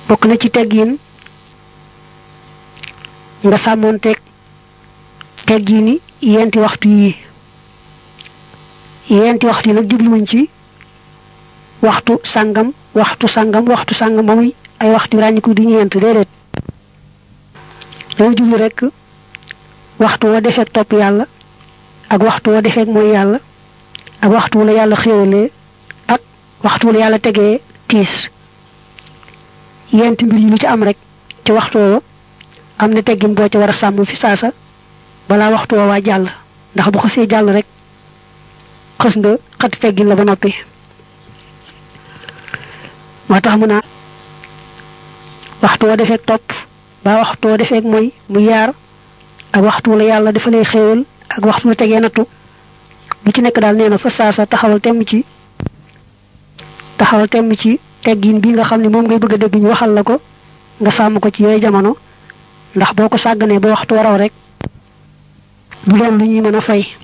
bokk na ci teggiin nga sàmmoonteeg teggiini yenti waxtu yi yenti waxtu yi nag jubluwuñ ci waxtu sàngam waxtu sàngam waxtu sàngam ba muy ay waxtu ràññiku di ñeent déedéet dañu jublu rekk waxtu wa defeek topp yàlla ak waxtu wa defeek mooy yàlla ak waxtu wu la yàlla xéwalee ak waxtu wu la yàlla tegee tiis yent mbir yi lu ci am rek ci waxtu wa am na teggin boo ca war a sàmm fi saasa balaa waxtu wa waa jàll ndax bu xasee jàll rek xës nga xati teggin la ba noppi moo tax mu naa waxtu wa defeek topp ba waxtu wa defeek mooy mu yaar ak waxtu wu la yàlla dafa lay xéewal ak waxtu la tegee nattu bu ci nekk daal nee na fa saasa taxawal temm ci taxawal temm ci teggin bi nga xam ne moom ngay bëgg a dégg ñu waxal la ko nga sàmm ko ci yooyu jamono ndax boo ko sàgganee ba waxtu waraw rek du doon lu ñuy mën a fay